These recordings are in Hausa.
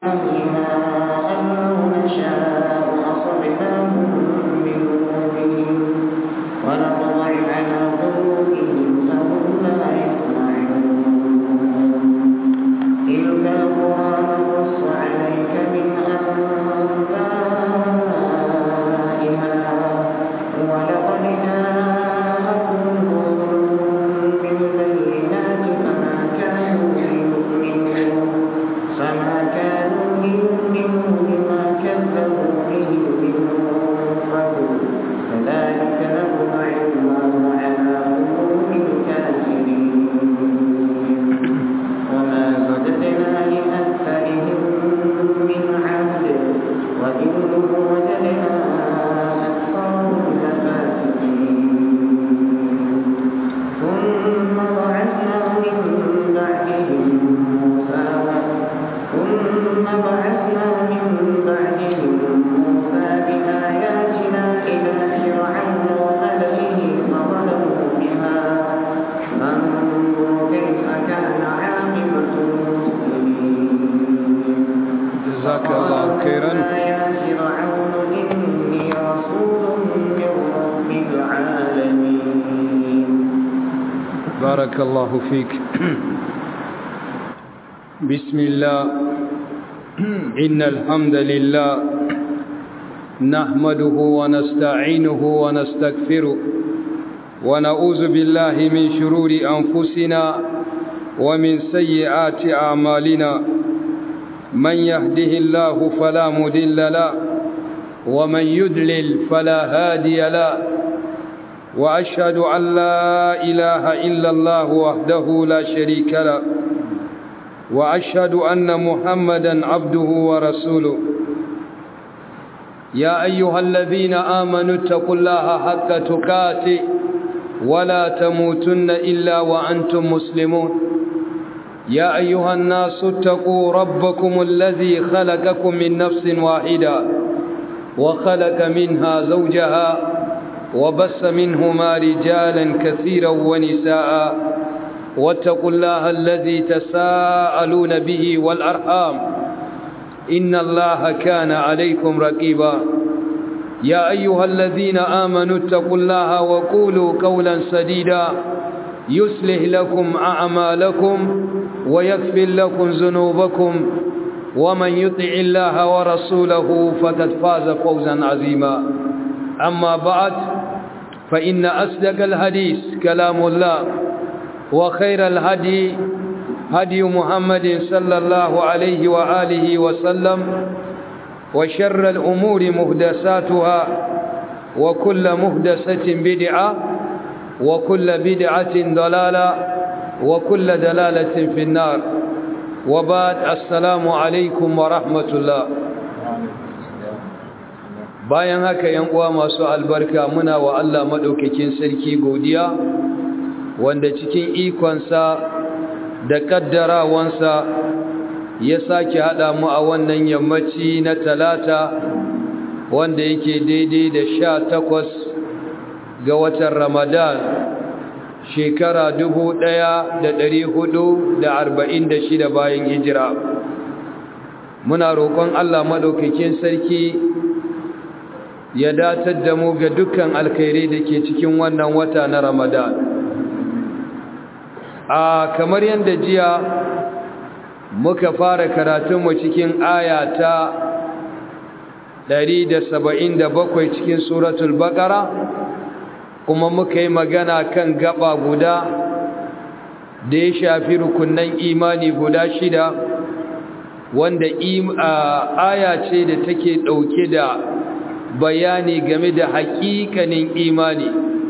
أهلها أن لو نشاء أصبناهم بذنوبهم ونطبع على قلوبهم فهم لا يسمعون تلك القرى نقص عليك من أنبائها ولقد جاءكم رسل بالبينات فما كانوا ليؤمنوا فما كانوا ليؤمنوا بما كذبوا به من قبل كذلك نطبع الله على قلوب الكافرين وما وجدنا لأكثرهم من عهد وإن وجدنا أكثرهم لفاسقين ثم بعثنا من بعدهم موسى ثم بعثنا من بعدهم موسى بآياتنا إلى فرعون وملئه فظلموا بها فانظر كيف كان عاقبة المفسدين جزاك الله خيرا يا فرعون إني رسول من رب العالمين بارك الله فيك بسم الله إن الحمد لله نحمده ونستعينه ونستغفره ونعوذ بالله من شرور أنفسنا ومن سيئات أعمالنا من يهده الله فلا مضل له ومن يدلل فلا هادي له وأشهد أن لا إله إلا الله وحده لا شريك له وأشهد أن محمدا عبده ورسوله يا أيها الذين آمنوا اتقوا الله حق تقاته ولا تموتن إلا وأنتم مسلمون يا أيها الناس اتقوا ربكم الذي خلقكم من نفس واحدة وخلق منها زوجها وبس منهما رجالا كثيرا ونساء واتقوا الله الذي تساءلون به والأرحام إن الله كان عليكم رقيبا يا أيها الذين آمنوا اتقوا الله وقولوا قولا سديدا يصلح لكم أعمالكم ويغفر لكم ذنوبكم ومن يطع الله ورسوله فقد فاز فوزا عظيما أما بعد فإن أصدق الحديث كلام الله وخير الهدي هدي محمد صلى الله عليه وآله وسلم وشر الأمور مهدساتها وكل مهدسة بدعة وكل بدعة ضلالة وكل دلالة في النار وبعد السلام عليكم ورحمة الله bayan haka yan uwa masu albarka muna wa Allah madaukakin sarki godiya wanda cikin ikonsa da kaddarawansa ya sake hada mu a wannan yammaci na talata wanda yake daidai da sha takwas ga watan ramadan shekara dubu ɗaya da ɗari hudu da arba'in da shida bayan hijira muna roƙon Allah madaukakin sarki ya datar da mu ga dukkan alkhairai da ke cikin wannan wata na ramadan a kamar yadda jiya muka fara karatunmu cikin aya ta 177 cikin suratul baqara kuma muka yi magana kan gaba guda da ya shafi rukunan imani guda shida wanda aya ce da take ɗauke da bayani game da haƙiƙanin imani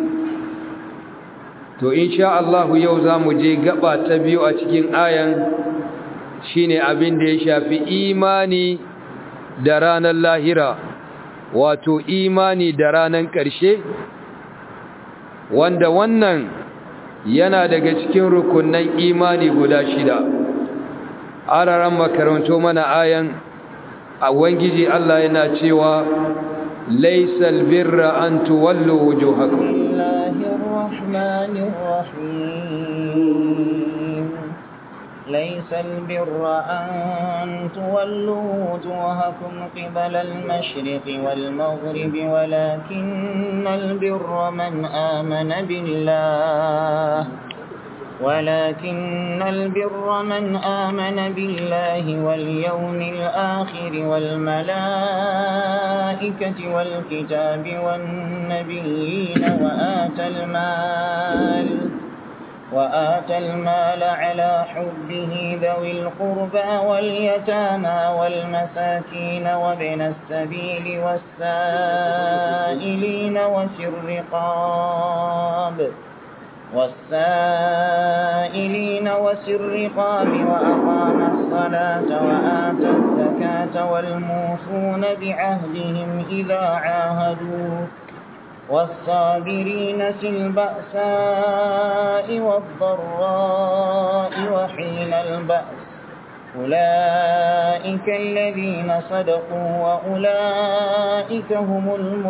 to insha Allah yau za mu je gaba ta biyu a cikin ayan shine abin da ya shafi imani da ranar lahira wato imani da ranar ƙarshe wanda wannan yana daga cikin rukunan imani guda shida araran makaranto mana ayan a wangiji Allah yana cewa laisal birra an tuwallu wujuhakum الله الرحمن الرحيم ليس البر أن تولوا وجوهكم قبل المشرق والمغرب ولكن البر من آمن بالله ولكن البر من آمن بالله واليوم الآخر والملائكة والكتاب والنبيين وآتى المال وآتى المال على حبه ذوي القربى واليتامى والمساكين وابن السبيل والسائلين وفي الرقاب والسائلين وفي الرقاب وأقام الصلاة وآتى الزكاة والموفون بعهدهم إذا عاهدوا والصابرين في البأساء والضراء وحين البأس أولئك الذين صدقوا وأولئك هم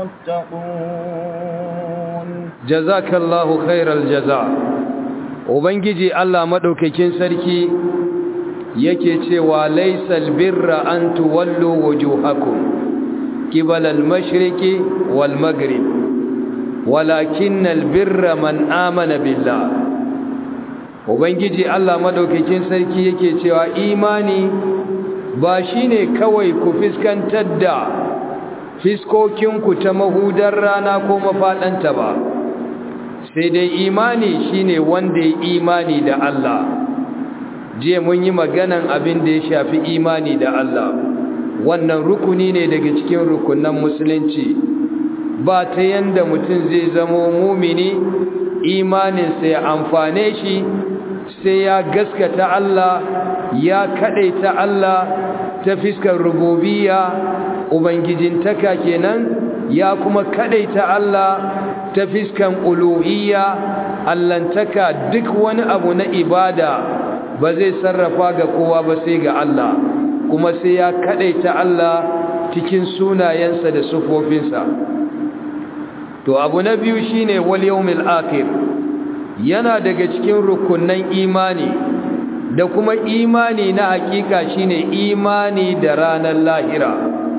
المتقون جزاك الله خير الجزاء ubangiji Allah madaukakin sarki yake cewa laysal birra an tuwallu wujuhakum qibala al-mashriqi wal maghrib walakinnal birra man amana billah ubangiji Allah madaukakin sarki yake cewa imani ba shine kawai ku fiskantar da fiskokinku ta mahudar rana ko mafadanta ba sai dai imani shine wanda ya imani da Allah je mun yi maganan abin da ya shafi imani da Allah wannan rukuni ne daga cikin rukunan musulunci ba ta yanda mutum zai zamo mumini imaninsa ya amfane shi sai ya gaskata Allah ya kadaita Allah ta fiskar rububiyya ubangijintaka kenan ya kuma kadaita Allah ta fiskan uluhiyya allantaka duk wani abu na ibada ba zai sarrafa ga kowa ba sai ga Allah kuma sai ya kadaita Allah cikin sunayensa da sufofinsa to abu na biyu shine wal yawmil akhir yana daga cikin rukunnan imani da kuma imani na hakika shine imani da ranar lahira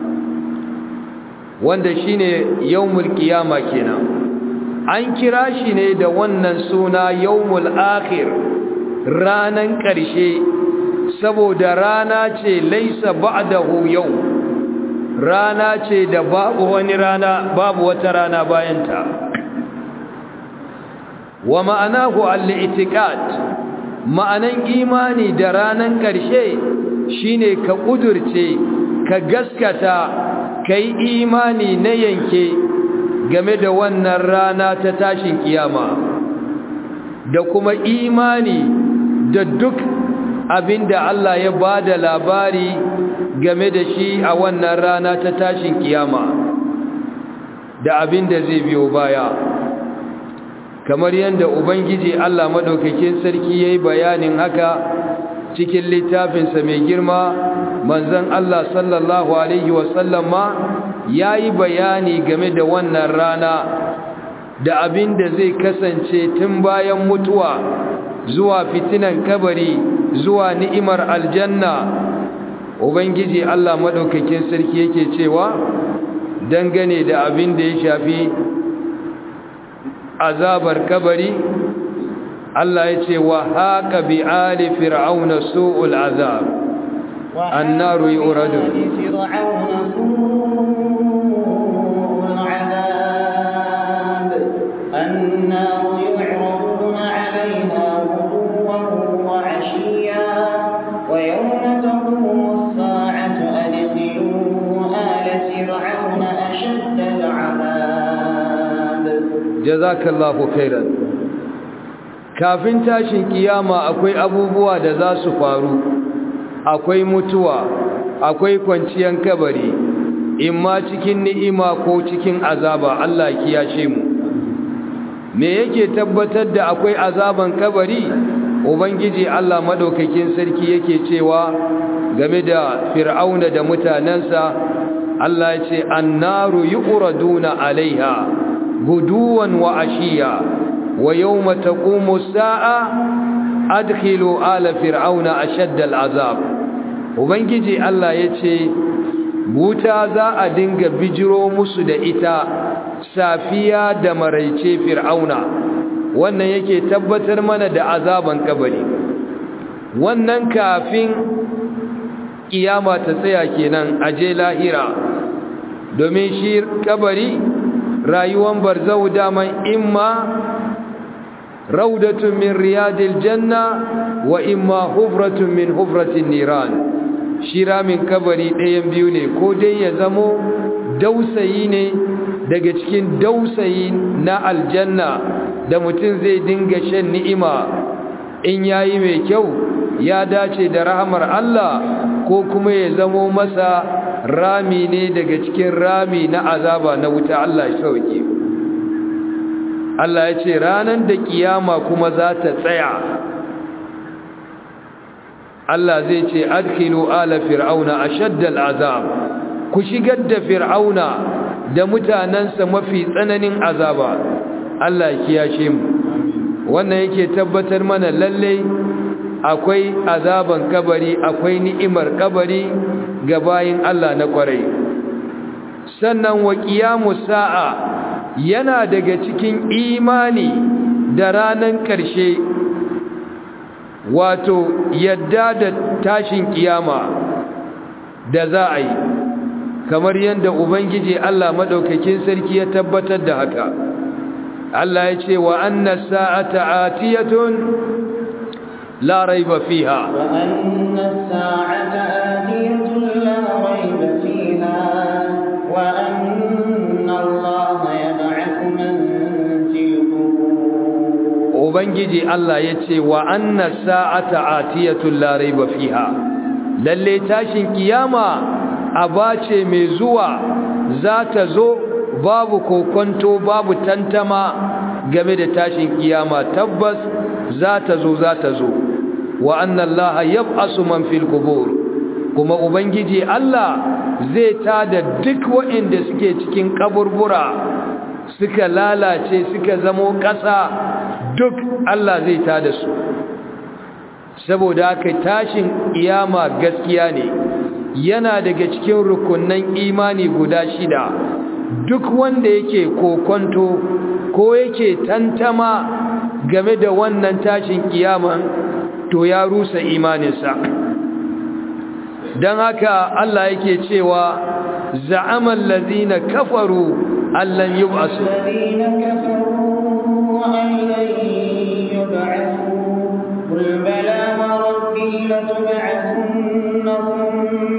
wanda shine yawmul qiyama kenan an kira shi ne da wannan suna yawmul akhir ranan ƙarshe saboda rana ce laisa ba'dahu yau rana ce da babu wani rana babu wata rana bayanta wa ma'anahu al-i'tiqad ma'anan imani da ranan ƙarshe shine ka kudurce ka gaskata kai imani na yanke game da wannan rana ta tashin kiyama da kuma imani da duk abinda Allah ya bada labari game da shi a wannan rana ta tashin kiyama da abinda zai biyo baya kamar yadda ubangiji Allah madaukakin sarki yayi bayanin haka cikin littafinsa mai girma manzon Allah sallallahu alaihi wasallama yayi bayani game da wannan rana da abin da zai kasance tun bayan mutuwa zuwa fitinan kabari zuwa ni'imar aljanna ubangiji Allah madaukakin sarki yake cewa dangane da abin da ya shafi azabar kabari Allah ya ce wa haka bi ali fir'auna su'ul azab annaru yuradun النار يعرضون عليها غدوا وعشيا ويوم تقوم الساعة أدخلوا آل فرعون أشد العذاب jazakallahu khairan kafin tashin kiyama akwai abubuwa da za su faru akwai mutuwa akwai kwanciyar kabari imma cikin ni'ima ko cikin azaba Allah kiyashe mu me yake tabbatar da akwai azaban kabari ubangiji Allah madaukakin sarki yake cewa game da fir'auna da mutanansa Allah ya ce annaru yuqraduna alaiha guduwan wa ashiya wa yawma taqumu sa'a adkhilu ala fir'auna ashadda al'azab ubangiji Allah yace wuta za a dinga bijiro musu da ita safiya da maraice fir'auna wannan yake tabbatar mana da azaban kabari wannan kafin kiyama ta tsaya kenan aje lahira domin shi kabari rayuwan barzau daman imma raudatun min riyadil janna wa imma hufratun min hufratin niran shi ramin kabari ɗayan biyu ne ko dai ya zamo dausayi ne daga cikin dausayi na aljanna da mutum zai dinga shan ni'ima in yayi mai kyau ya dace da rahamar Allah ko kuma ya zamo masa rami ne daga cikin rami na azaba na wuta Allah ya sauke Allah ya ce ranar da kiyama kuma za ta tsaya Allah zai ce adkhilu ala fir'auna ashadda al'azab ku shigar da fir'auna da mutanansa mafi tsananin azaba Allah ya kiyashe mu wannan yake tabbatar mana lalle akwai azaban kabari akwai ni'imar kabari ga bayin Allah na kwarai sannan wa qiyamus sa'a yana daga cikin imani da ranan ƙarshe wato yadda da tashin kiyama da za a yi kamar yadda ubangiji Allah madaukakin sarki ya tabbatar da haka Allah ya ce wa anna sa'ata atiyatun la raiba fiha wa anna sa'ata atiyatun la raiba fiha wa anna Allah yab'athu man fil qubur ubangiji Allah ya ce wa anna sa'ata atiyatun la raiba fiha lalle tashin kiyama abace mai zuwa za ta zo babu kokonto babu tantama game da tashin kiyama tabbas za ta zo za ta zo wa anna Allah yab'asu man fil qubur kuma ubangiji Allah zai tada duk waɗanda suke cikin kaburbura suka lalace suka zamo ƙasa duk Allah zai tada su saboda haka tashin kiyama gaskiya ne yana daga cikin rukunnan imani guda shida duk wanda yake kokonto ko yake tantama game da wannan tashin kiyama to ya rusa imaninsa don haka Allah yake cewa za'amal ladina kafaru allan yub'asu الذين كفروا أن لن يبعثوا قل بلى وربي لتبعثن ثم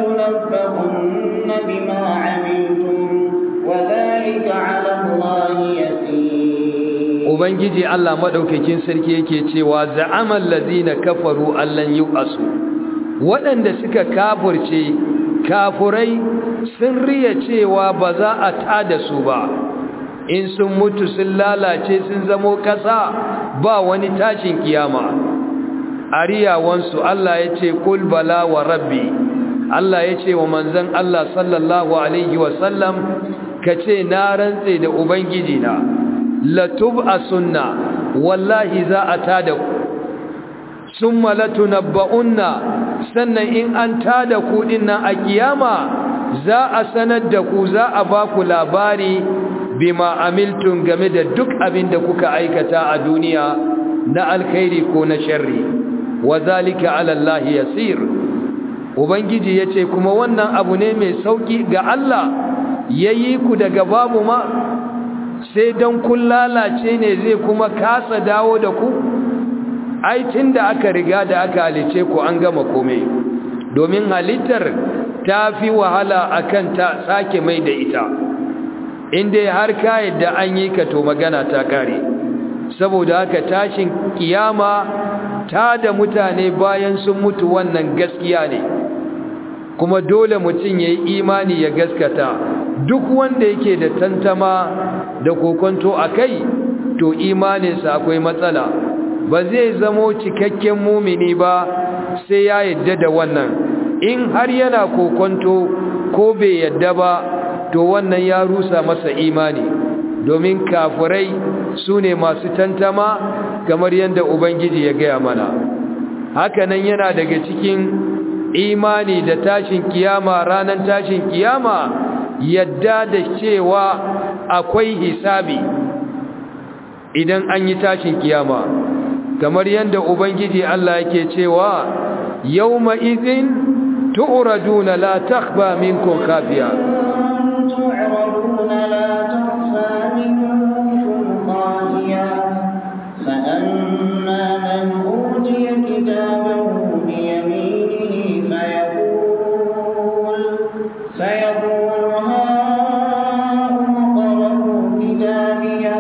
لتنبؤن بما عملتم وذلك على الله يسير ubangiji Allah madaukakin sarki yake cewa za'amal ladina kafaru allan yub'asu waɗanda suka kafurce kafurai sun riya cewa ba za a tada su ba in sun mutu sun lalace sun zamo ƙasa ba wani tashin kiyama a riyawansu Allah ya ce kul bala wa rabbi Allah ya ce wa manzan Allah sallallahu alaihi wasallam ka ce na rantse da ubangiji na latub a sunna wallahi za a tada ku sun malatu nabba'unna sannan in an tada ku nan a kiyama za a sanar da ku za a ba ku labari bima amiltun game da duk abin da kuka aikata a duniya na alkhairi ko na sharri wa zalika ala Allah yasir ubangiji yace kuma wannan abu ne mai sauki ga Allah yayi ku daga babu ma sai dan kun lalace ne zai kuma kasa dawo da ku ai tunda aka riga da aka halice ku an gama komai domin halittar ta fi wahala akan ta sake mai da ita inda har ka yadda an yi ka to magana ta kare saboda haka tashin kiyama ta da mutane bayan sun mutu wannan gaskiya ne kuma dole mutum ya yi imani ya gaskata duk wanda yake da tantama da kokonto a kai to imaninsa akwai matsala ba zai zamo cikakken mumini ba sai ya yadda da wannan in har yana kokonto ko bai yadda ba to wannan ya rusa masa imani domin kafirai su ne masu tantama kamar yadda ubangiji ya gaya mana hakanan yana daga cikin imani da tashin kiyama ranar tashin kiyama yadda da cewa akwai hisabi idan an yi tashin kiyama kamar yadda ubangiji Allah yake cewa yawma idhin tu'raduna la takhfa minkum khafiya تعرضون لا تخفى منكم خافية فأما من أوتي كتابه بيمينه فيقول فيقول هاؤم اقرءوا كتابيه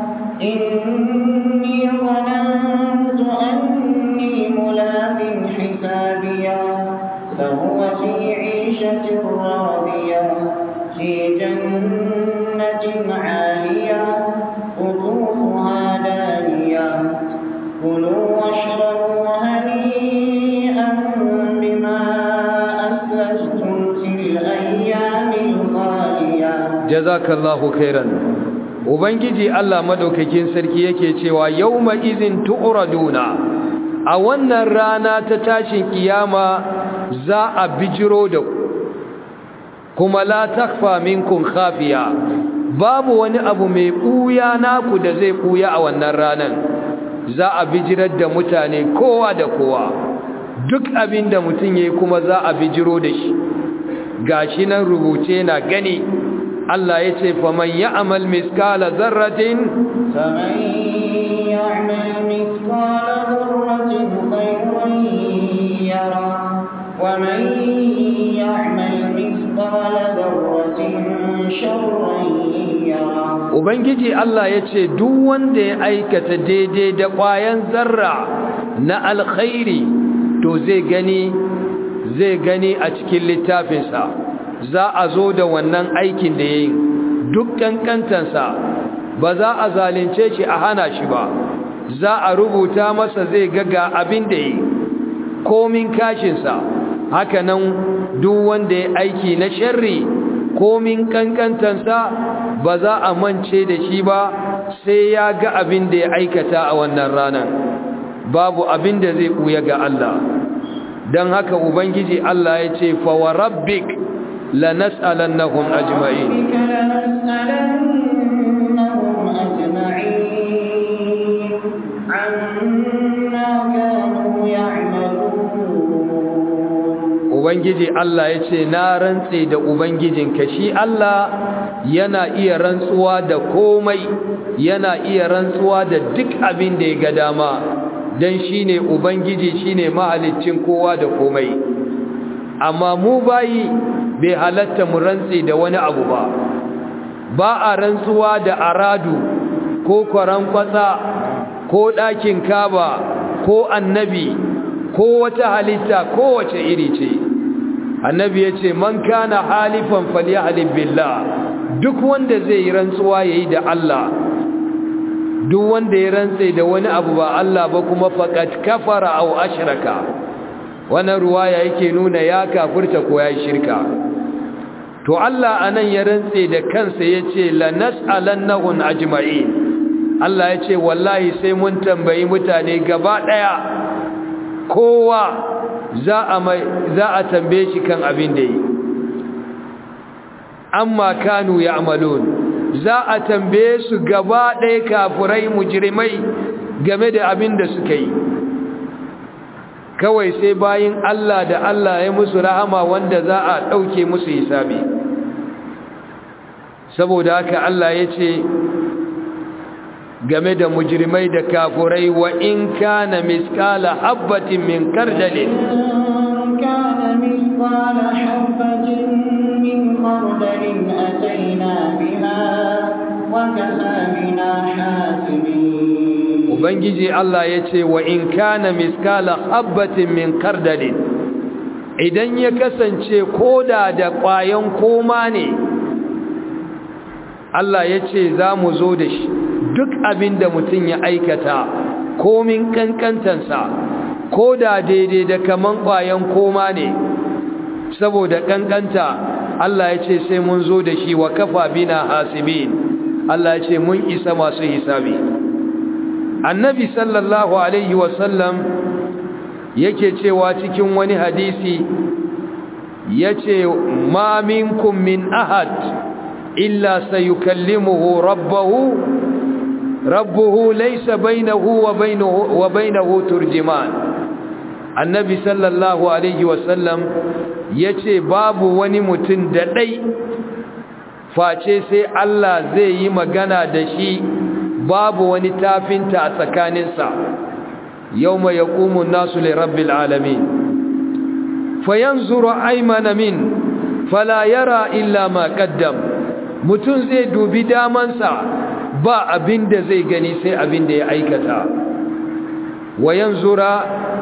إني ظننت أني ملاق حسابيه فهو في عيشة راضية في جنة عالية قطوفها دانية كلوا واشربوا هنيئا بما أسلفتم في الأيام الخالية jazakallahu khairan ubangiji Allah madaukakin sarki yake cewa yawma izin tu'raduna a wannan rana ta tashin kiyama za a bijiro da ku kuma la takfa minkum khafiya babu wani abu mai buya naku da zai buya a wannan ranan za a bijirar da mutane kowa da kowa duk abin da mutum yayi kuma za a bijiro da shi gashi nan rubuce na gani Allah ya ce faman ya'mal miskala zarratin فمن يعمل مثقال ذرة خيرا يره ومن يعمل مثقال ذرة شرا يره Ubangiji Allah ya ce duk wanda ya aikata daidai da ƙwayan zarra na alkhairi to zai gani zai gani a cikin littafinsa za a zo da wannan aikin da ya yi duk ƙanƙantansa ba za a zalunce shi a hana shi ba za a rubuta masa zai gaga abin da ya yi komin kashinsa haka nan duk wanda ya aiki na sharri komin ƙanƙantansa ba za a mance da shi ba sai ya ga abin da ya aikata a wannan ranar babu abin da zai ɓuya ga Allah don haka ubangiji Allah ya ce fawa rabbik lanas'alannahum ajma'in ربك لنسألنهم أجمعين عما كانوا يعملون ubangiji Allah ya ce na rantse da ubangijinka shi Allah yana iya rantsuwa da komai yana iya rantsuwa da duk abin da ya ga dama don shi ne ubangiji shi ne mahaliccin kowa da komai amma mu bayi bai halatta mu rantse da wani abu ba ba a rantsuwa da aradu ko kwaran kwatsa ko ɗakin kaba ko annabi ko wata halitta kowace iri ce annabi ya ce man kana halifan falyahlib billah duk wanda zai yi rantsuwa yayi da Allah duk wanda ya rantse da wani abu ba Allah ba kuma faqad kafara aw ashraka wannan ruwaya yake nuna ya kafirta ko ya shirka to Allah anan ya rantse da kansa yace la nas'alannahum ajma'in Allah yace wallahi sai mun tambayi mutane gaba daya kowa za a za a tambaye shi kan abin da yi amma kanu ya'malun za a tambaye su gaba ɗaya kafurai mujrimai game da abin da suka yi kawai sai bayin Allah da Allah ya musu rahama wanda za a ɗauke musu hisabi saboda haka Allah ya ce game da mujrimai da kafurai wa in kana miskala habbatin min kardalin كان مثقال حبة من خردل أتينا بها وكفى بنا حاسبين ubangiji Allah ya ce wa in kana miskala habbatin min kardalin idan ya kasance koda da ƙwayan koma ne Allah ya ce za mu zo da shi duk abin da mutum ya aikata komin kankantansa ko da daidai da kaman ƙwayan koma ne saboda kankanta Allah ya ce sai mun zo da shi wa kafa bina hasibin Allah ya ce mun isa masu hisabi annabi sallallahu alaihi wasallam yake cewa cikin wani hadisi yace ma minkum min ahad illa sayukallimuhu rabbahu rabbuhu laysa bainahu wa bainahu wa bainahu turjuman annabi sallallahu alaihi wasallam yace babu wani mutum da dai face sai Allah zai yi magana da shi babu wani tafinta a tsakaninsa yawma yaqumu an-nasu li rabbil alamin fayanzuru aymana min fala yara illa ma qaddam mutun zai dubi damansa ba abinda zai gani sai abinda ya aikata wayanzura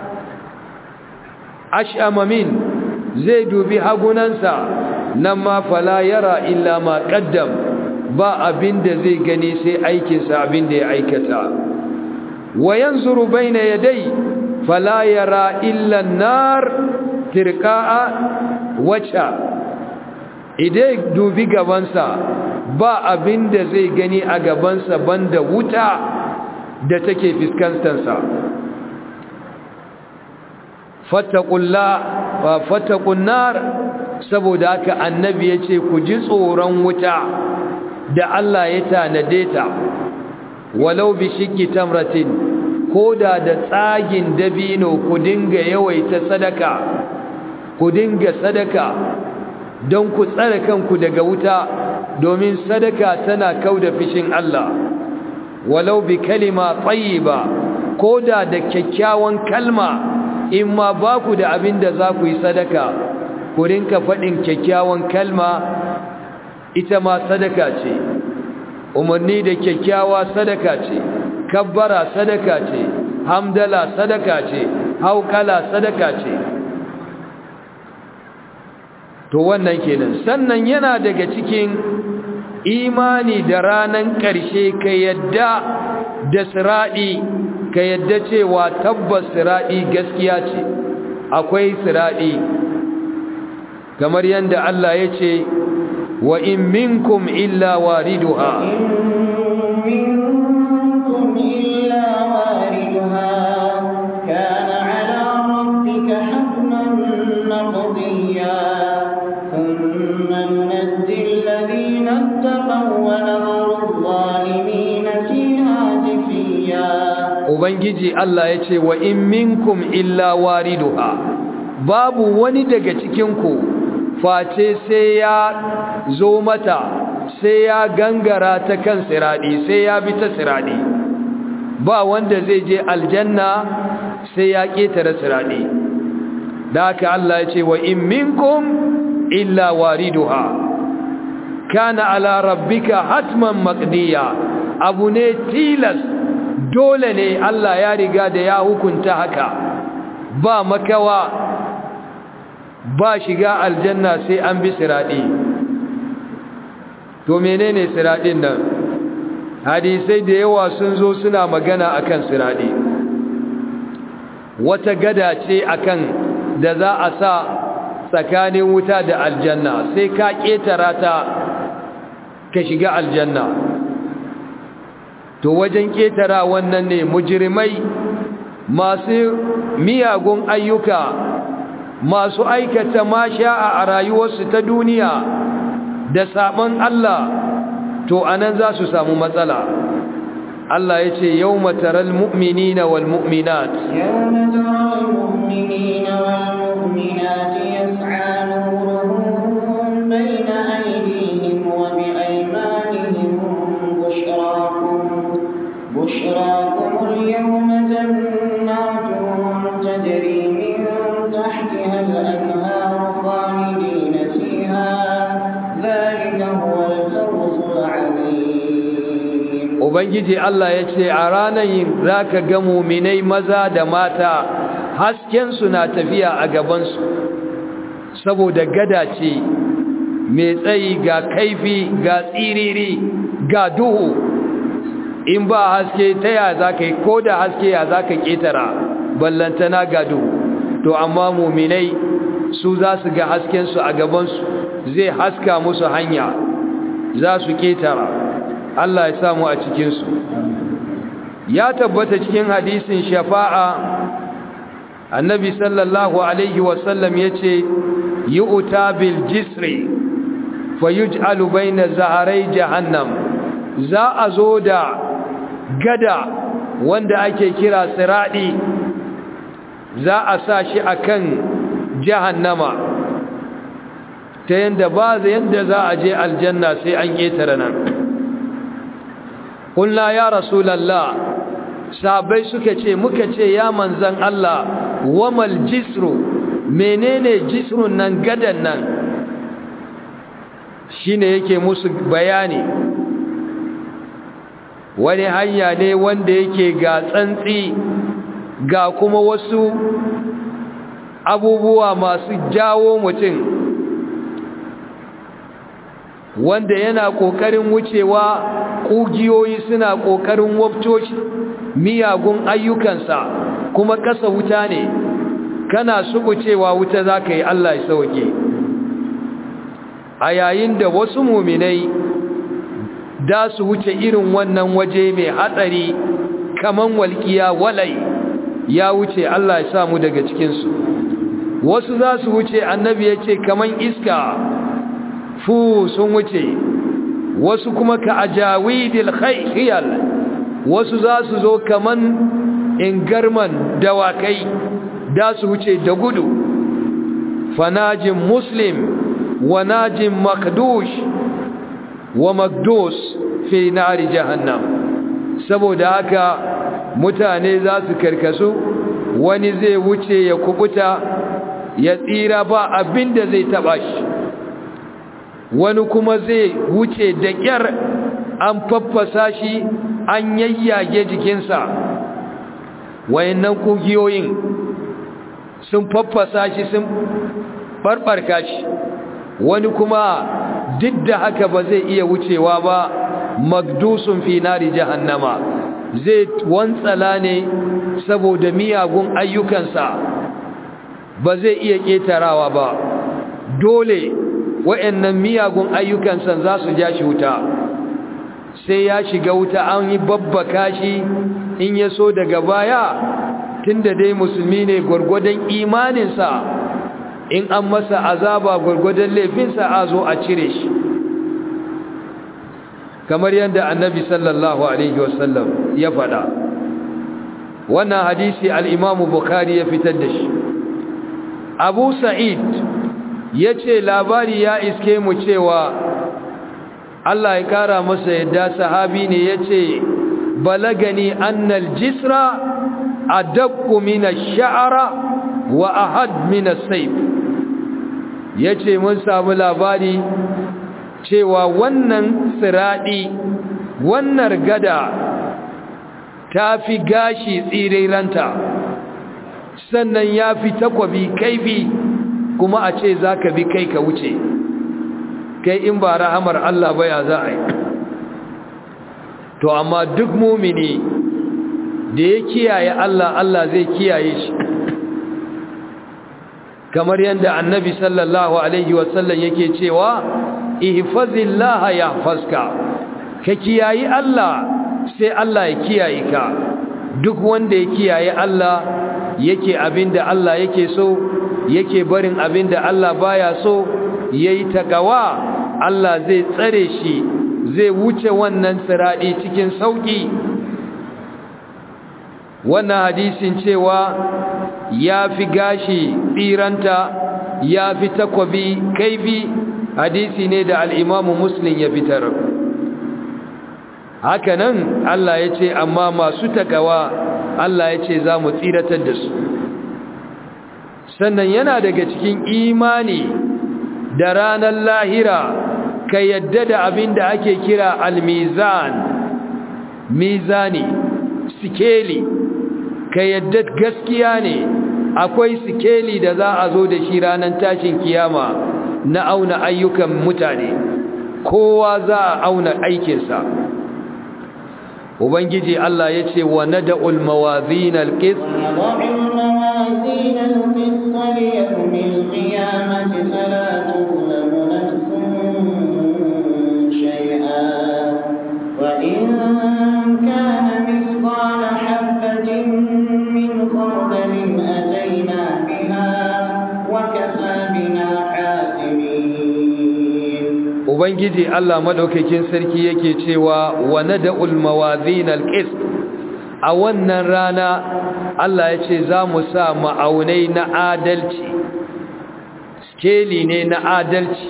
ash'ama min zai dubi hagunansa nan ma fala yara illa ma qaddam ba abinda zai gani sai aikinsa abinda ya aikata wayanzuru baina yadai fala yara illa an-nar tirqa'a wacha idai dubi gabansa ba abinda zai gani a gabansa banda wuta da take fiskantarsa fattaqullah wa fattaqun nar saboda haka annabi yace ku ji tsoron wuta da Allah ya tanade ta walau bi shikki tamratin koda da tsagin dabino ku dinga yawaita sadaka ku dinga sadaka don ku tsare kanku daga wuta domin sadaka tana kauda fishin Allah walau bi kalima tayyiba koda da kyakkyawan kalma in ma ba ku da abin da za ku yi sadaka ku rinka faɗin kyakkyawan kalma ita ma sadaka ce umarni da kyakkyawa sadaka ce kabbara sadaka ce hamdala sadaka ce haukala sadaka ce to wannan kenan sannan yana daga cikin imani da ranan ƙarshe ka yadda da siraɗi ka yadda cewa tabbas siraɗi gaskiya ce akwai siraɗi kamar yadda Allah ya ce wa in minkum illa wariduha Ubangiji Allah ya ce wa in minkum illa wariduha babu wani daga cikinku face sai ya zo mata sai ya gangara ta kan siradi sai ya bi ta siradi ba wanda zai je aljanna sai ya ketare siradi da haka Allah ya ce wa in minkum illa wariduha kana ala rabbika hatman maqdiya abu ne tilas dole ne Allah ya riga da ya hukunta haka ba makawa ba shiga aljanna sai an bi siradi to menene siradin nan hadisai da yawa sun zo suna magana akan siradi wata gada ce akan da za a sa tsakanin wuta da aljanna sai ka ketara ta ka shiga aljanna to wajen ketara wannan ne mujrimai masu miyagun ayyuka masu aikata masha'a a rayuwarsu ta duniya da sabon Allah to anan za su samu matsala Allah ya ce yau mataral mu'mini na wal mu'minat yau mataral mu'mini na wal mu'minat ya tsanu bayna aydihim wa bi aymanihim bushrakum bushrakum al-yawma jannatun tajri min tahtiha al-anhar khalidin fiha dhalika huwa al-fawz al-'azim Ubangiji Allah ya ce a ranar yin za ka ga muminai maza da mata haskensu na tafiya a gabansu saboda gada ce mai tsayi ga kaifi ga tsiriri ga duhu in ba haske ta ya za ka yi ko da haske ya za ka ƙetara ballantana ga duhu to amma muminai su za su ga haskensu a gabansu zai haska musu hanya za su ƙetara Allah ya samu a cikinsu ya tabbata cikin hadisin shafa'a annabi sallallahu alaihi wasallam ya ce yi uta bil jisri fa yuj'alu bayna zaharai jahannam za a zo da gada wanda ake kira siradi za a sa shi akan jahannama ta yanda ba yanda za a je aljanna sai an ƙetare nan ƙulla ya rasulallah sabai suka ce muka ce ya manzan Allah wamal jisru menene jisrun nan gadan nan shine yake musu bayani wani hanya ne wanda yake ga tsantsi ga kuma wasu abubuwa masu jawo mutum wanda yana ƙoƙarin wucewa ƙugiyoyi suna ƙoƙarin wabtoci miyagun ayyukansa kuma ƙasa wuta ne kana subucewa wuta za ka yi Allah ya sauke a yayin da wasu muminai da su wuce irin wannan waje mai hatsari kaman walƙiya walai ya wuce Allah ya samu daga cikinsu wasu za su wuce annabi ya ce kaman iska fu sun wuce wasu kuma ka ajawidil khayl wasu za su zo kaman ingarman dawakai da su wuce da gudu fanajin muslim wa najin makdush wa makdus fi nari jahannam saboda haka mutane za su karkasu wani zai wuce ya kubuta ya tsira ba abinda zai taba shi wani kuma zai wuce da ƙyar an faffasa shi an yayyage jikinsa wayannan kugiyoyin sun faffasa shi sun barbarka shi wani kuma duk da haka ba zai iya wucewa ba magdusun fi nari jahannama zai wantsala ne saboda miyagun ayyukansa ba zai iya ƙetarawa ba dole wa'annan miyagun ayyukansa za su ja shi wuta sai ya shiga wuta an yi babbaka shi in ya so daga baya tunda dai musulmi ne gwargwadon imaninsa in an masa azaba gwargwadon laifinsa a zo a cire shi kamar yadda annabi sallallahu alaihi wasallam ya faɗa wannan hadisi al'imamu bukari ya fitar da shi abu sa'id ya ce labari ya iske mu cewa Allah ya kara masa yadda sahabi ne ya ce balagani annal jisra adabku min ash-sha'ra wa ahad min as-sayf yace mun samu labari cewa wannan siradi wannan gada tafi gashi tsiriranta sannan yafi takwabi kaifi kuma a ce zaka bi kai ka wuce kai in ba rahamar Allah ba ya za a yi to amma duk mumini da ya kiyaye Allah Allah zai kiyaye shi kamar yadda annabi sallallahu alaihi wasallam yake cewa ihfazillaha yahfazka ka kiyayi Allah sai Allah ya kiyaye ka duk wanda ya kiyaye Allah yake abinda Allah yake so yake barin abinda Allah baya so yayi takawa Allah zai tsare shi zai wuce wannan siradi cikin sauki wannan hadisin cewa ya fi gashi tsiranta ya fi takwabi kaifi hadisi ne da al'imamu muslim ya fitar hakanan Allah ya ce amma masu takawa Allah ya ce za mu tsiratar da su sannan yana daga cikin imani da ranar lahira ka yadda da abin da ake kira almizan mizani sikeli ka yadda gaskiya ne akwai sikeli da za a zo da shi ranar tashin kiyama na auna ayyukan mutane kowa za a auna aikinsa ubangiji Allah ya ce wa nada'ul mawazin alqis وإن كان مثقال ubangiji Allah madaukakin sarki yake cewa wa nad'ul mawazin alqist a wannan rana Allah ya ce za mu sa ma'aunai na adalci skeli ne na adalci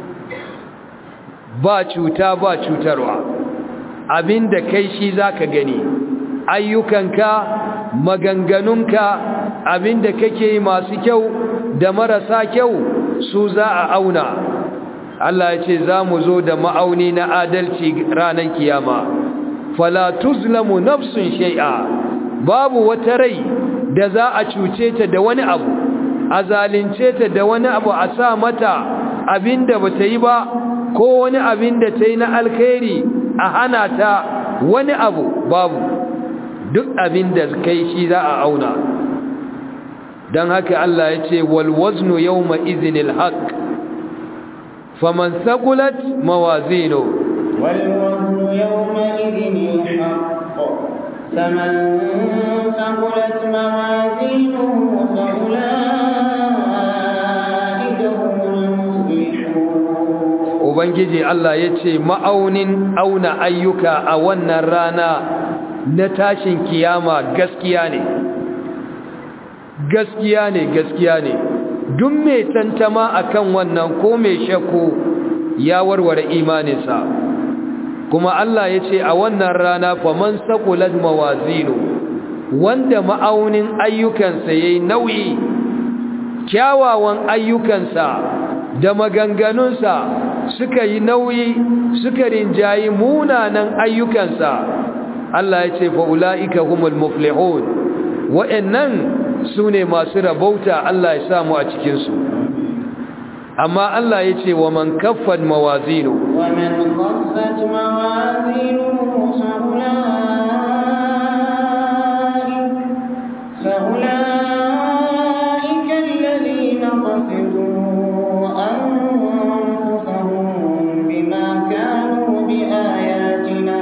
ba cuta ba cutarwa abinda kai shi zaka gani ayyukanka maganganunka abinda kake yi masu kyau da marasa kyau su za a auna Allah ya ce za mu zo da ma'auni na adalci ranar kiyama fala tuzlamu nafsun shay'a babu wata rai da za a cuce ta da wani abu a zalunce ta da wani abu a sa mata abinda bata yi ba ko wani abinda ta yi na alkhairi a hana ta wani abu babu duk abinda kai shi za a auna don haka Allah ya ce walwaznu yawma izinil haqq faman saqulat mawazinu والوزن يومئذ الحق فمن ثقلت موازينه فأولئك هم المفلحون ubangiji Allah ya ce ma'aunin auna ayyuka a wannan rana na tashin kiyama gaskiya ne gaskiya ne gaskiya ne duk mai tantama akan wannan ko mai shakku ya warware imaninsa kuma Allah ya ce a wannan rana faman saqulat mawazinu wanda ma'aunin ayyukansa yayi nauyi kyawawan ayyukansa da maganganunsa suka yi nauyi suka rinjayi munanan ayyukansa Allah ya ce fa ulaika humul muflihun wa'annan sune masu rabauta Allah ya samu a cikin su amma Allah ya ce wa man kaffat mawazinu ومن خفت موازينه فأولئك فأولئك الذين خسروا أنفسهم بما كانوا بآياتنا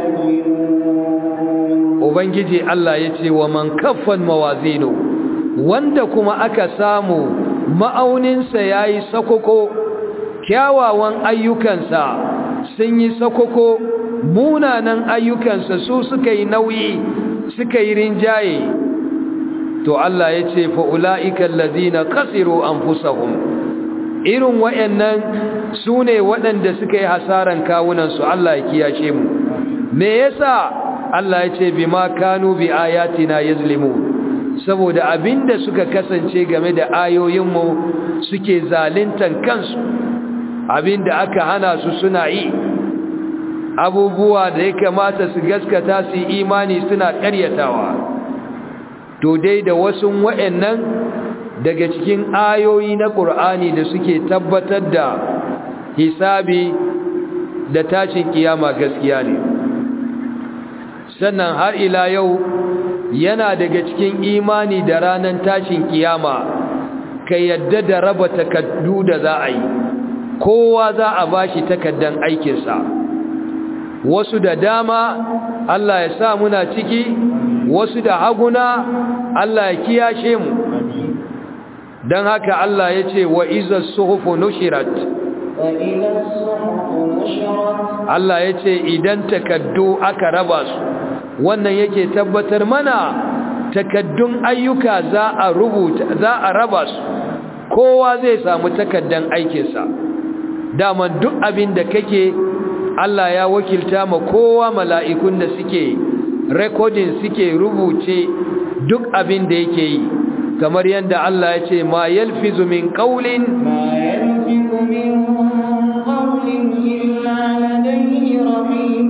يظلمون ubangiji Allah ya ce wa man kaffan mawazinu wanda kuma aka samu ma'auninsa ya yi sakoko kyawawan ayyukansa sun yi sakoko munanan ayyukansa su suka yi nauyi suka yi rinjaye to Allah ya ce fa'ula'ikan lazina kasiru an fusahun irin waɗannan su ne waɗanda suka yi hasaran kawunansu Allah ya kiyashe mu me yasa Allah ya ce bi ma kanu bi ayatina yazlimu saboda abinda suka kasance game da ayoyinmu suke zalintan kansu abinda aka hana su suna yi abubuwa da ya kamata su gaskata su imani suna ƙaryatawa to dai da wasu wa'annan daga cikin ayoyi na ƙur'ani da suke tabbatar da hisabi da tashin kiyama gaskiya ne sannan har ila yau yana daga cikin imani da ranar tashin kiyama ka yadda da raba takaddu da za a yi kowa za a bashi takaddan aikinsa wasu da dama Allah ya sa muna ciki wasu da haguna Allah ya kiyashe mu don haka Allah ya ce wa iza suhufu nushirat وإذا الصحف نشرت Allah ya ce idan takaddu aka raba su wannan yake tabbatar mana takaddun ayyuka za a rubuta za a raba su kowa zai samu takaddan aikinsa daman duk abin da kake Allah ya wakilta ma kowa mala'ikun da suke recording suke rubuce duk abin da yake yi kamar yadda Allah ya ce ma yalfizu min qawlin ما يلفظ من قول إلا لديه رقيب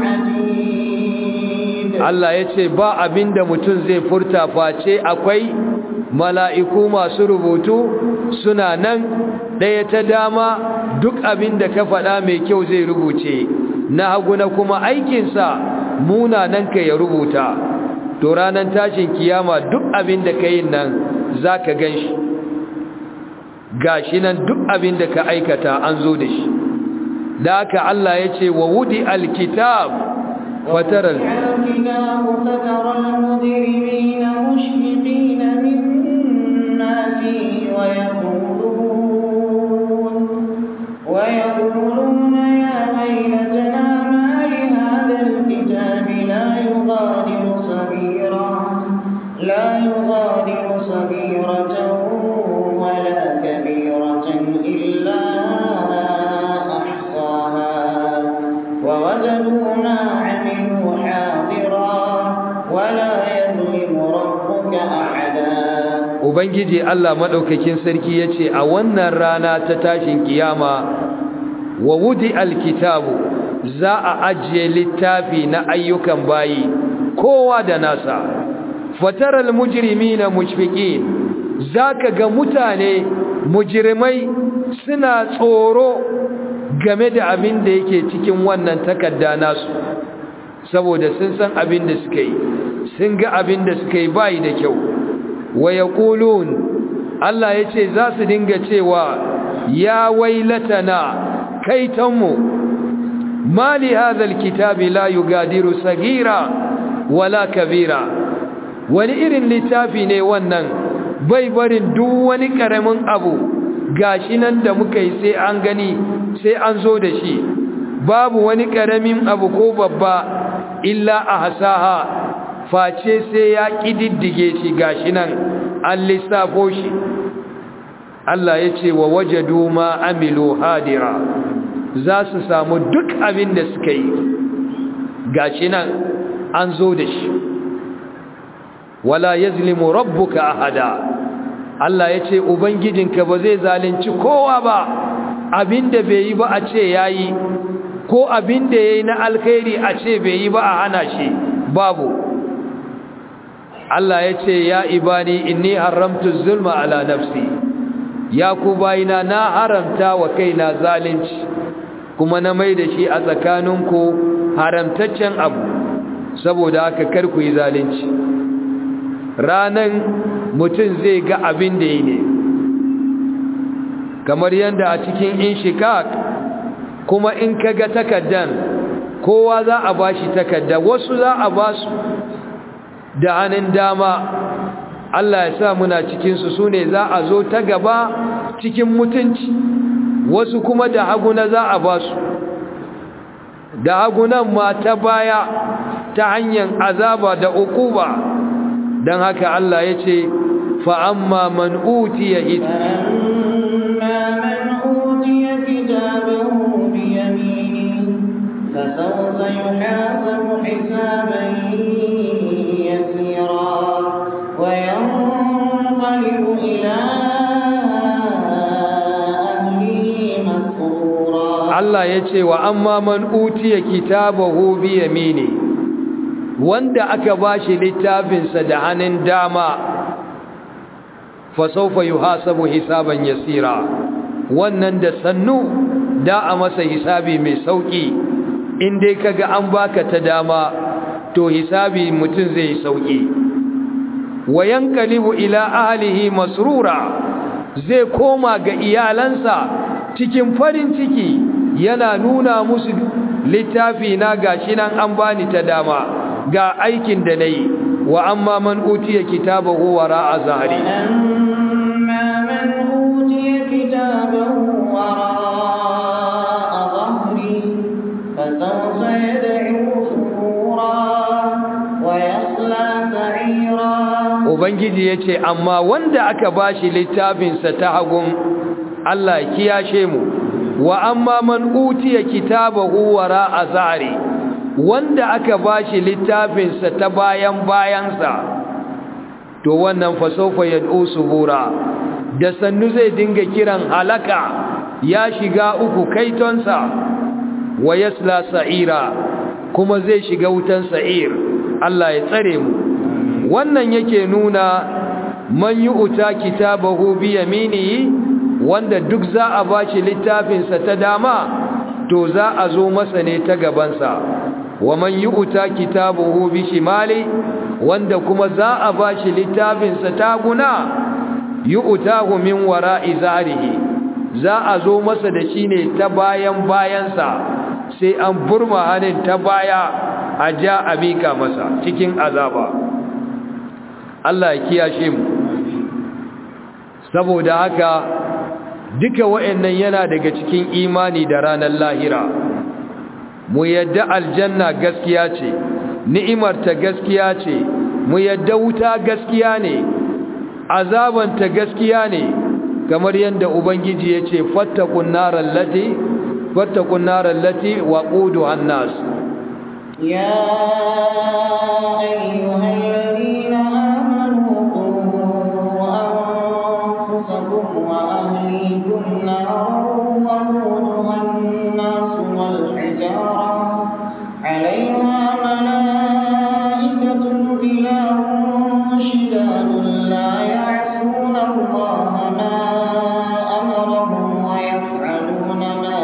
عتيد Allah ya ce ba abin da mutum zai furta face akwai mala'iku masu rubutu suna nan ɗaya ta dama duk abin da ka faɗa mai kyau zai rubuce na hagu na kuma aikinsa munanan ka ya rubuta to ranar tashin kiyama duk abin da ka yi nan za ka gan shi ga shi nan duk abin da ka aikata an zo da shi da haka Allah ya ce wa wudi alkitab fataral الكتاب فترى المجرمين مشفقين مما فيه ويقولون ويقولون صغيرة ولا كبيرة إلا أحصاها ووجدوا ما عملوا حاضرا ولا يظلم ربك أحدا ubangiji Allah madaukakin sarki yace a wannan rana ta tashin kiyama wa wudi alkitabu za a ajiye littafi na ayyukan bayi kowa da nasa fataral mujrimina mushfiqin zaka ga mutane mujrimai suna tsoro game da abin da yake cikin wannan takarda nasu saboda sun san abin da suka yi sun ga abin da suka yi bai da kyau wa yaqulun Allah yace za su dinga cewa ya wailatana kaitanmu mali hadha alkitabi la yugadiru sagira wala kabira wani irin littafi ne wannan bai barin duk wani karamin abu gashi nan da muka yi sai an gani sai an zo da shi babu wani karamin abu ko babba illa a hasaha face sai ya kididdige shi gashi nan an lissafo shi Allah ya ce wa wajadu ma amilu hadira za su samu duk abin da suka yi gashi nan an zo da shi wala yazlimu rabbuka ahada Allah ya ce ubangijinka ba zai zalunci kowa ba abinda bai yi ba a ce yayi ko abinda yayi na alkhairi a ce bai yi ba a hana shi babu Allah ya ce ya ibani inni haramtu zulma ala nafsi ya ku bayina na haramta wa kaina zalunci kuma na mai da shi a tsakaninku haramtaccen abu saboda haka kar ku yi zalunci ranan mutum zai ga abin da yi ne kamar yadda a cikin inshikak kuma in ka ga takaddan kowa za a ba shi takadda wasu za a ba su da hannun dama Allah ya sa muna cikinsu su ne za a zo ta gaba cikin mutunci wasu kuma da haguna za a ba su da hagunan ma ta baya ta hanyar azaba da ukuba don haka Allah ya ce fa'amma man utiya ita فأما من أوتي كتابه بيمينه فسوف يحاسب حسابا يسيرا وينقلب إلى أهله مسرورا Allah ya ce wa amma man utiya kitabahu bi yamini wanda aka bashi littafinsa da hannun dama fa sawfa yuhasabu hisaban yasira wannan da sannu da a masa hisabi mai sauki in dai kaga an baka ta dama to hisabi mutum zai sauki wa yanqalibu ila ahlihi masrura zai koma ga iyalansa cikin farin ciki yana nuna musu littafi na gashi nan an bani ta dama ga aikin da nayi wa amma man utiya kitabahu wara'a zahri وأما من أوتي كتابه وراء ظهره فسوف يدعو ثبورا ويصلى سعيرا ubangiji yace amma wanda aka bashi littafinsa ta hagun Allah ya kiyashe mu wa amma man utiya kitabahu wara'a zahri wanda aka bashi littafinsa ta bayan bayansa to wannan fasofa yad'u subura da sannu zai dinga kiran halaka ya shiga uku kaitonsa wa yasla sa'ira kuma zai shiga wutan sa'ir Allah ya tsare mu wannan yake nuna man yu'ta kitabahu bi yaminihi wanda duk za a bashi littafinsa ta dama to za a zo masa ne ta gabansa wa man yu'ta kitabahu bi shimali wanda kuma za a bashi littafinsa ta guna yu'tahu min wara'i zarihi za a zo masa da shi ne ta bayan bayansa sai an burma hannun ta baya a ja a mika masa cikin azaba Allah ya kiyashe mu saboda haka duka wa'annan yana daga cikin imani da ranar lahira mu yadda aljanna gaskiya ce ni'imar ta gaskiya ce mu yadda wuta gaskiya ne azabanta gaskiya ne kamar yadda ubangiji ya ce fattakun narar lati fattakun narar lati wa ƙudu annas يا أيها الذين آمنوا قوا أنفسكم وأهليكم نارا وقودها الناس والحجارة عليها ملائكة غلاظ شداد لا يعصون الله ما أمرهم ويفعلون ما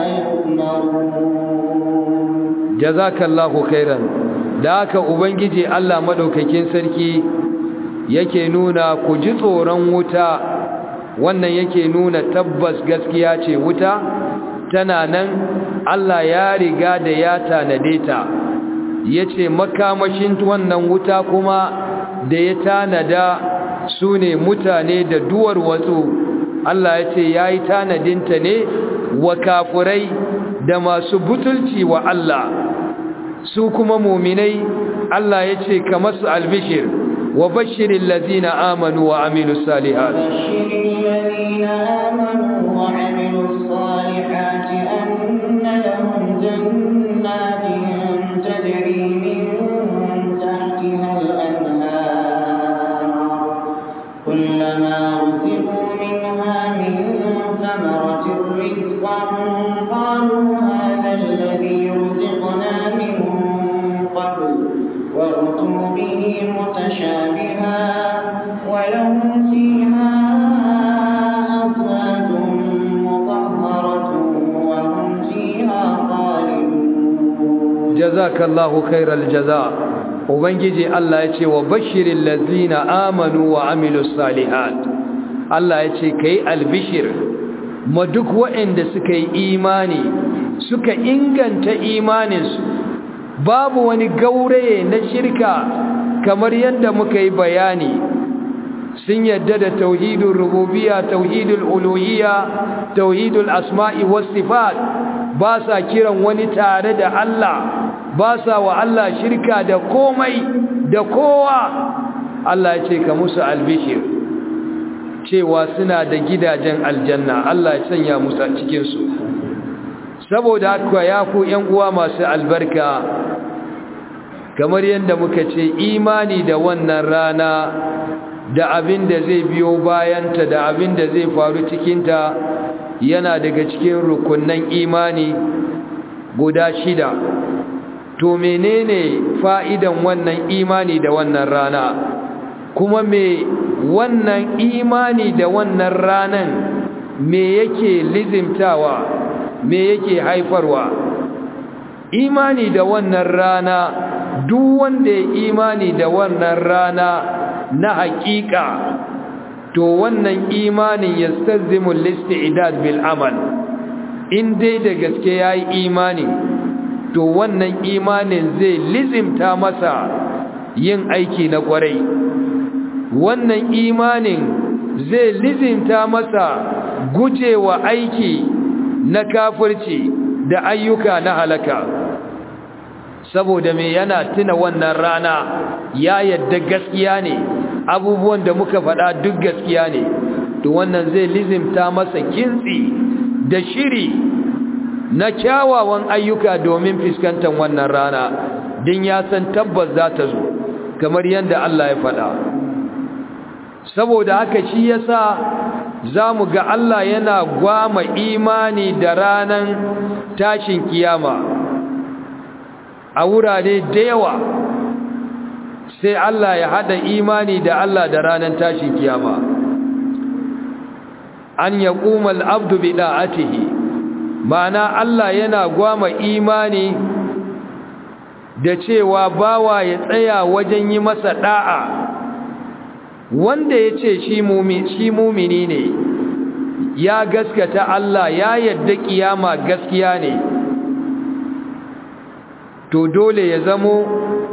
يؤمرون jazakallahu khairan da haka ubangiji Allah madaukakin sarki yake nuna ku ji tsoron wuta wannan yake nuna tabbas gaskiya ce wuta tana nan Allah ya riga da ya tanade ta yace makamashin wannan wuta kuma da ya tanada su ne mutane da duwar watsu Allah ya ce ya yi tanadinta ne wa kafurai da masu butulci wa Allah su kuma muminai Allah ya ce ka masu albishir wa bashirin lazina amanu wa aminu salihat وبشر الذين آمنوا وعملوا الصالحات أن لهم جنات تجري من تحتها الأنهار كلما رزقوا منها من ثمرة رزقا قالوا هذا الذي رزقنا من قبل وأتوا به متشابها ولهم فيها أزواج مطهرة وهم فيها خالدون jazakallahu khairal jaza ubangiji Allah ya ce wa bashirin lazina amanu wa amilus salihat Allah ya ce kai albishir ma duk waɗanda suka yi imani suka inganta imaninsu babu wani gauraye na shirka kamar yadda muka yi bayani sun yadda da tauhidul rububiyya tauhidul uluhiyya tauhidul asma'i was sifat ba sa kiran wani tare da Allah ba sa wa Allah shirka da komai da kowa Allah ya ce ka musu albishir cewa suna da gidajen aljanna Allah ya sanya musu a cikin su saboda haka ya ku ƴan uwa masu albarka kamar yadda muka ce imani da wannan rana da abin da zai biyo bayanta da abin da zai faru cikinta yana daga cikin rukunnan imani guda shida to menene fa'idan wannan imani da wannan rana kuma me wannan imani da wannan ranan me yake lizimtawa me yake haifarwa imani da wannan rana duk wanda ya imani da wannan rana na haƙiƙa to wannan imanin ya stazimun listi'idad bil amal in dai da gaske ya yi imani to wannan imanin zai lizimta masa yin aiki na ƙwarai wannan imanin zai lizimta masa gujewa aiki na kafirci da ayyuka na halaka saboda me yana tuna wannan rana ya yadda gaskiya ne abubuwan da muka faɗa duk gaskiya ne to wannan zai lizimta masa kintsi da shiri na kyawawan ayyuka domin fuskantar wannan rana din ya san tabbas za ta zo kamar yadda Allah ya faɗa saboda haka shi yasa za mu ga Allah yana gwama imani da ranan tashin kiyama a wurare da yawa sai Allah ya hada imani da Allah da ranar tashin kiyama an ya ƙumal abdu bi da'atihi ma'ana Allah yana gwama imani da cewa bawa ya tsaya wajen yi masa da'a wanda ya ce shi mumini ne ya gaskata Allah ya yadda kiyama gaskiya ne to dole ya zamo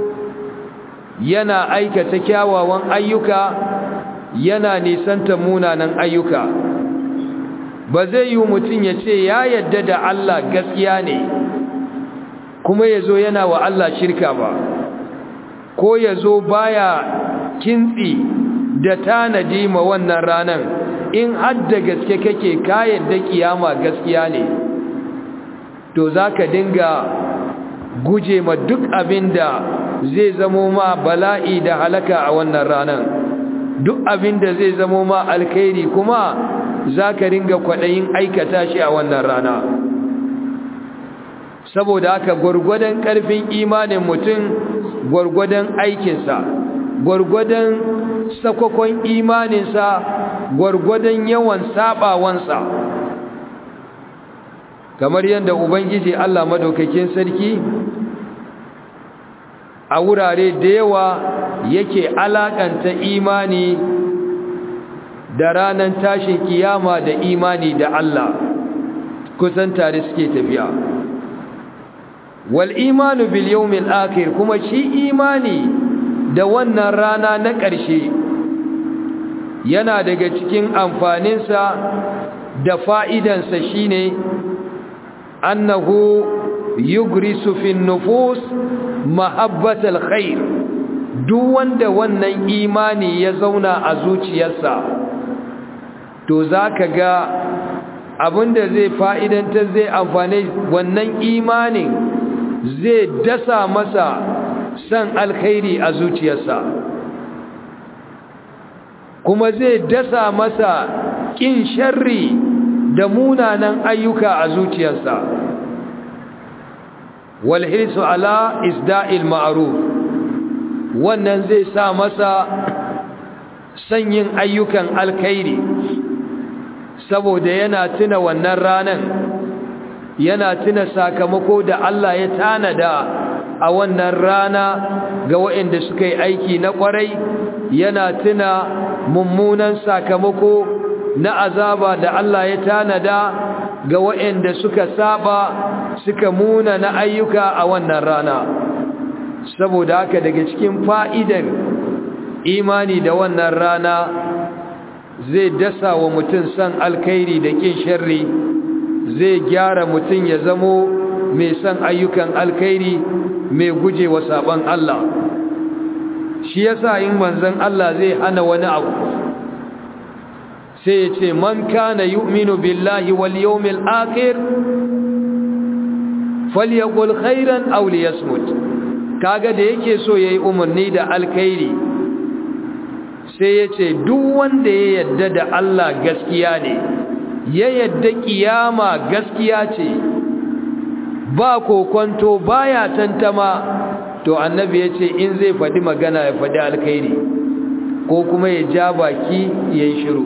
yana aikata kyawawan ayyuka yana nisanta munanan ayyuka ba zai yi mutum ya ce ya yadda da Allah gaskiya ne kuma ya zo yana wa Allah shirka ba ko ya zo baya kintsi da tanadi ma wannan ranan in hadda gaske kake ka yadda kiyama gaskiya ne to zaka dinga guje ma duk abinda zai zamo ma bala'i da halaka a wannan ranan duk abinda zai zamo ma alkhairi kuma zaka ringa kwadayin aikata shi a wannan rana saboda haka gwargwadon ƙarfin imanin mutum gwargwadon aikinsa gwargwadon sakwakon imaninsa gwargwadon yawan sabawansa kamar yadda ubangiji Allah madaukakin sarki a wurare da yawa yake alakanta imani da ranar tashin kiyama da imani da Allah kusan tare suke tafiya wal imanu bil yawmil akhir kuma shi imani da wannan rana na ƙarshe yana daga cikin amfaninsa da fa'idansa shine annahu yugrisu fin nufus mahabbatal khair duk wanda wannan imani ya zauna a zuciyarsa to zaka ga abinda zai fa'idantar zai amfane wannan imanin zai dasa masa san alkhairi a zuciyarsa kuma zai dasa masa kin sharri da munanan ayyuka a zuciyarsa wal hirsu ala isda'il ma'ruf wannan zai sa masa sanyin ayyukan alkhairi saboda yana tuna wannan ranan yana tuna sakamako da Allah ya tanada a wannan rana ga waɗanda suka yi aiki na ƙwarai yana tuna mummunan sakamako na azaba da Allah ya tanada ga waɗanda suka saba suka muna na ayyuka a wannan rana saboda haka daga cikin fa'idar imani da wannan rana zai dasa wa mutum san alkhairi da kin sharri zai gyara mutum ya zamo mai san ayyukan alkhairi mai guje wa saban Allah shi yasa in manzon Allah zai hana wani abu sai ya ce man kana yu'minu billahi wal yawmil akhir falyaqul khairan aw liyasmut kaga da yake so yayi umarni da alkhairi sai ya ce duk wanda ya yadda da Allah gaskiya ne ya yadda kiyama gaskiya ce ba kokonto baya tantama to annabi ya ce in zai faɗi magana ya faɗi alkhairi ko kuma ya ja baki ya yi shiru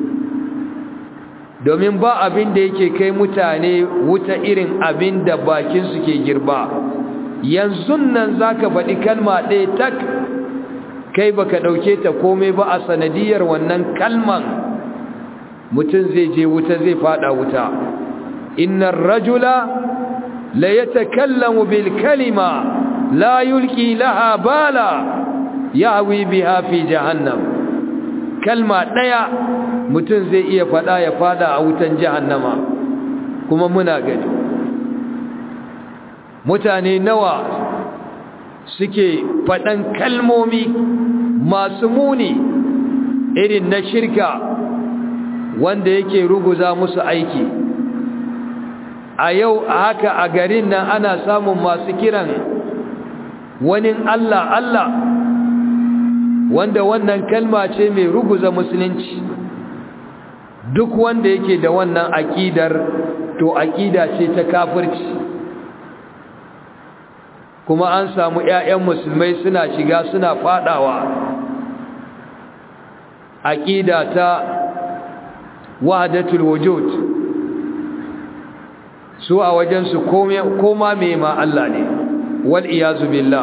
domin ba abin da yake kai mutane wuta irin abin da bakinsu ke girba yanzu nan za ka faɗi kalma ɗaya tak kai baka ɗauke ta komai ba a sanadiyar wannan kalman mutum zai je wuta zai faɗa wuta innar rajula la yatakallamu bil kalima la yulki laha bala yahwi biha fi jahannam kalma ɗaya mutum zai iya faɗa ya faɗa a wutan jahannama kuma muna gani mutane nawa suke faɗan kalmomi masu muni irin na shirka wanda yake ruguza musu aiki a yau a haka a garin nan ana samun masu kiran wani Allah Allah wanda wannan kalma ce mai ruguza musulunci duk wanda yake da wannan aƙidar to aƙida ce ta kafirci kuma an samu ‘ya'yan musulmai suna shiga suna fadawa aƙida ta wahadatul wujud su a wajensu koma mai ma Allah ne wal iyazu billah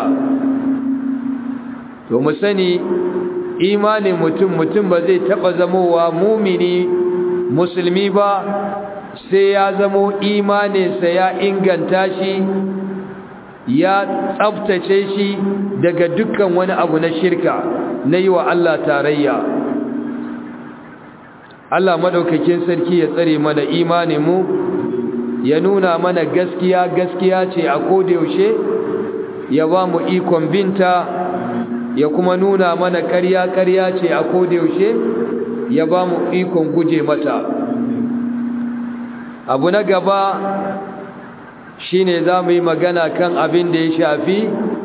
to mu sani imanin mutum mutum ba zai taba zamowa mumini musulmi ba sai ya zamo imaninsa ya inganta shi ya tsabtace shi daga dukkan wani abu na shirka na yi wa Allah tarayya Allah madaukakin sarki ya tsare mana imaninmu ya nuna mana gaskiya gaskiya ce a kodayaushe ya ba mu ikon binta ya kuma nuna mana ƙarya ƙarya ce a kodayaushe ya ba mu ikon guje mata abu na gaba shine za mu yi magana kan abin da ya shafi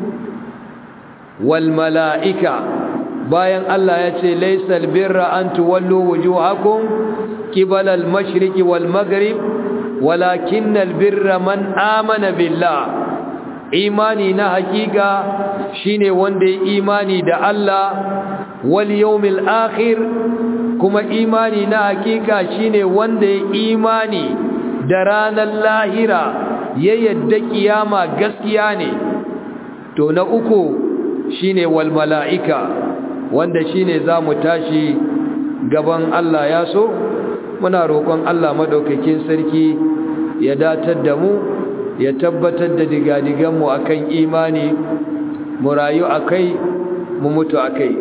wal mala'ika bayan Allah ya ce laisal birra an tuwallo wujuhakum qibala al-mashriqi wal maghrib walakinnal birra man amana billah imani na hakika shine wanda ya imani da Allah wal yawmil akhir kuma imani na hakika shine wanda ya imani da ranar lahira ya yadda kiyama gaskiya ne to na uku shine wal mala'ika wanda shine zamu tashi gaban Allah ya so muna roƙon Allah madaukakin sarki ya datar da mu ya tabbatar da digadigan mu akan imani mu rayu akai mu mutu akai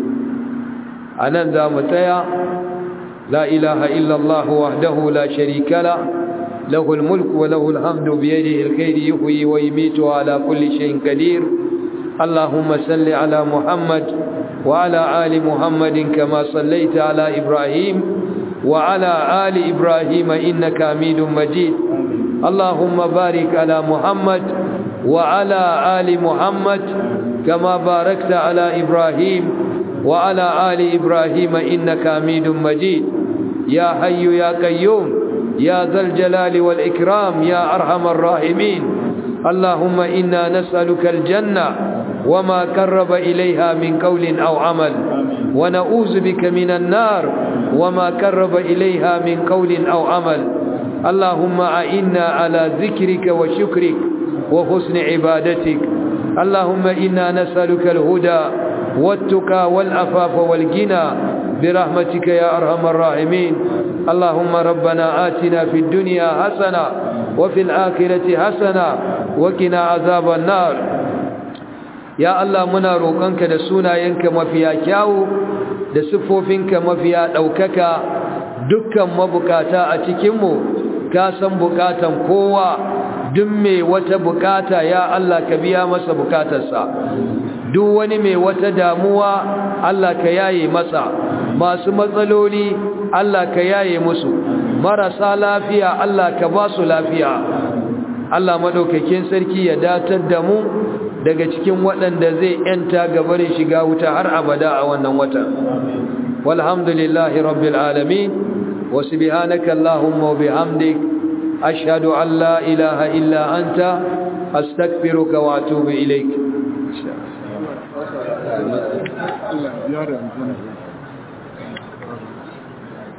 anan zamu tsaya la ilaha illallah wahdahu la sharika la له الملك وله الحمد بيده الخير يحيي ويميت على كل شيء قدير اللهم صل على محمد وعلى آل محمد كما صليت على إبراهيم وعلى آل إبراهيم إنك حميد مجيد اللهم بارك على محمد وعلى آل محمد كما باركت على إبراهيم وعلى آل إبراهيم إنك حميد مجيد يا حي يا قيوم يا ذا الجلال والإكرام يا أرحم الراحمين اللهم إنا نسألك الجنة وما قرب إليها من قول أو عمل ونعوذ بك من النار وما قرب إليها من قول أو عمل اللهم أعنا على ذكرك وشكرك وحسن عبادتك اللهم إنا نسألك الهدى والتقى والعفاف والغنى برحمتك يا أرحم الراحمين اللهم ربنا آتنا في الدنيا حسنة وفي الآخرة حسنة وقنا عذاب النار ya Allah muna roƙonka da sunayenka mafiya kyawu da siffofinka mafiya ɗaukaka dukkan mabukata a cikinmu ka san bukatan kowa duk mai wata bukata ya Allah ka biya masa bukatarsa duk wani mai wata damuwa Allah ka yaye masa masu matsaloli Allah ka yaye musu marasa lafiya Allah ka ba su lafiya Allah madaukakin sarki ya datar da mu daga cikin waɗanda zai yanta gabarin shiga wuta har abada a wannan wata walhamdulillahi rabbil alamin wa subhanaka allahumma wa bihamdik ashhadu an la ilaha illa anta astaghfiruka wa atubu ilaik Allah ya